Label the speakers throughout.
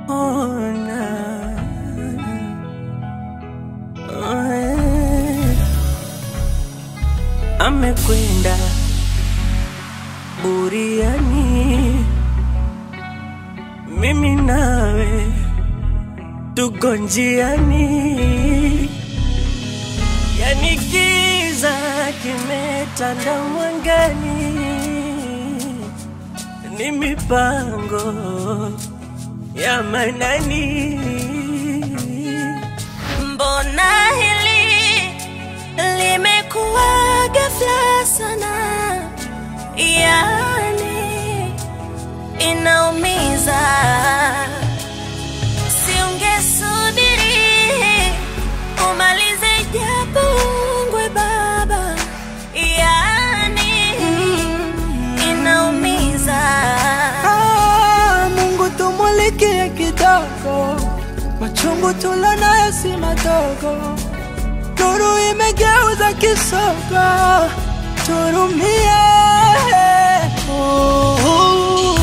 Speaker 1: ona oh, eh. amekwenda buriani, mimi nawe tuko njiani, yani giza kimetanda mwangani, ni mipango ya manani.
Speaker 2: Mbona hili limekuwa ghafla sana, yani inaumiza. Siungesubiri umalize japo ungwe baba, yani inaumiza.
Speaker 1: Ah, Mungu tumulikie kidogo, machungu tulonayo si madogo, nuru imegeuza kisogo, turumie. Oh, oh,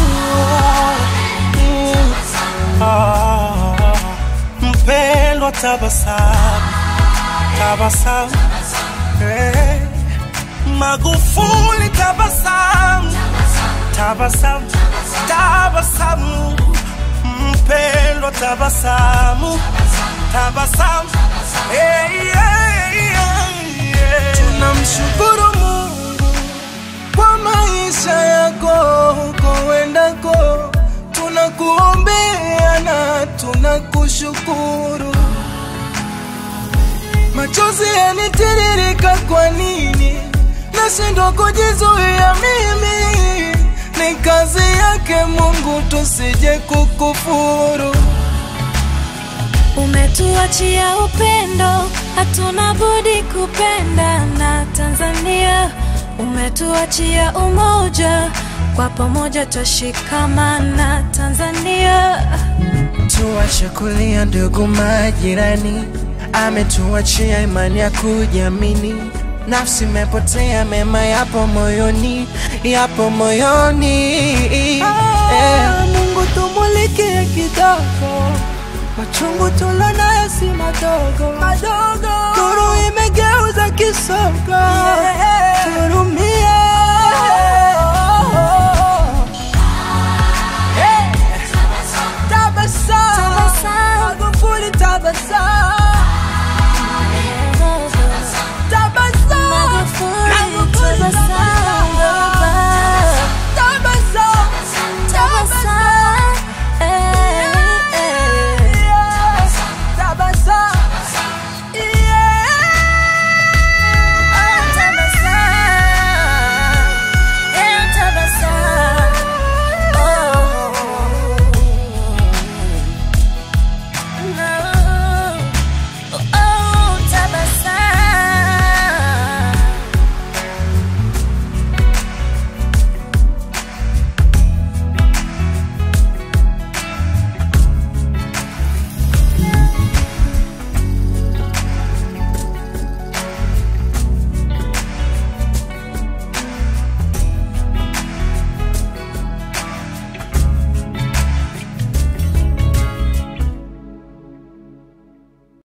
Speaker 1: oh. Ah, Mpendwa, tabasamu, tabasamu, eh. Magufuli, tabasamu tabasamu, tabasamu, mpendwa, tabasamu, tabasamu. Hey, yeah, yeah, yeah. Tunamshukuru Mungu kwa maisha yako huko wendako, tunakuombea na tunakushukuru. Machozi yanitiririka, kwa nini nashindwa kujizuia mimi? Ni kazi yake Mungu, tusije kukufuru.
Speaker 2: Umetuachia upendo, hatuna budi kupenda na Tanzania. Umetuachia umoja, kwa pamoja twashikamana Tanzania.
Speaker 1: Tuache kulia ndugu majirani, ametuachia imani ya kujiamini. Nafsi imepotea, mema yapo moyoni, yapo moyoni. Eh. Mungu tumulikie kidogo, machungu tulonayo si madogo, madogo. Nuru imegeuza kisogo, turumie.